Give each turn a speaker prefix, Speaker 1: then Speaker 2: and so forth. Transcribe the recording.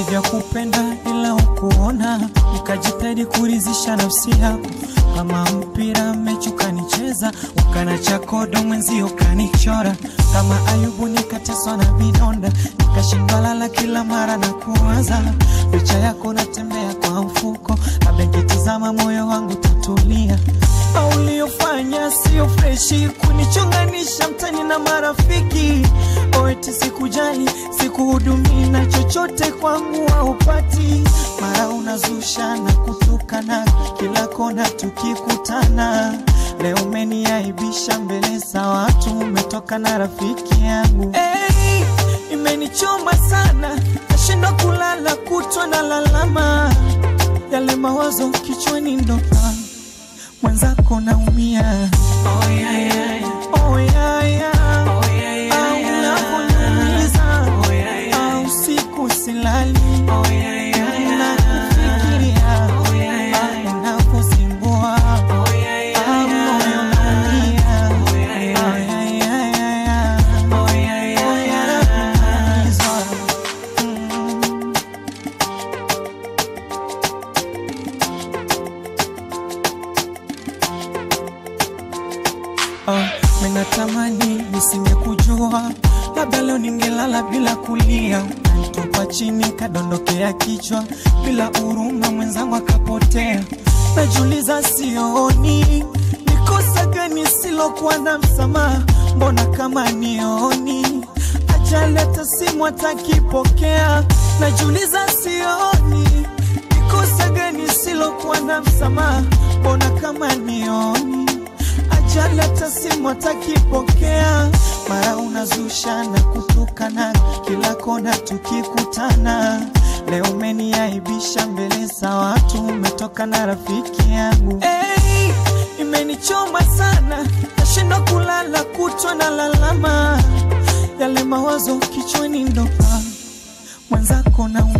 Speaker 1: nilivyokupenda ila ukuona, nikajitahidi kurizisha nafsi yako kama mpira mechi ukanicheza, ukana chakodo mwenzio ukanichora kama Ayubu, nikateswa na vidonda, nikashindwa lala kila mara na kuwaza picha yako natembea kwa mfuko, labda nikitizama moyo wangu tatulia. Au uliyofanya sio freshi, kunichonganisha mtani na marafiki. Oweti sikujali, sikuhudumii na chochote kwangu haupati. Mara unazusha na kutukana, kila kona tukikutana. Leo umeniaibisha mbele za watu, umetoka na rafiki yangu. Hey, imenichoma sana, nashindwa kulala kutwa na lalama, yale mawazo kichwani ndo ah, mwenzako naumia. Oh, yeah, yeah. Oh, yeah, yeah. Oh, yeah, yeah, Au unaponiumiza. Au usiku silali Nakufikiria. Au unapozingua. Au moyo unaumia. Oh, yeah, yeah, yeah. Oh, nakuumizwa. Mm. Oh, minatamani nisingekujua, labda leo ningelala bila kulia, nitupa chini kadondokea kichwa, bila huruma mwenzangu akapotea. Najiuliza sioni ni kosa gani silokuwa na msamaha, mbona kama nioni ajaleta simu hatakipokea. Najiuliza sioni ni kosa gani silokuwa na msamaha, mbona kama nioni ajaleta simu atakipokea, mara unazusha na kutukana, kila kona tukikutana. Leo umeniaibisha mbele za watu, umetoka na rafiki yangu. Hey, imenichoma sana, nashindwa kulala kutwa na lalama, yale mawazo kichwani ndo ah, mwenzako na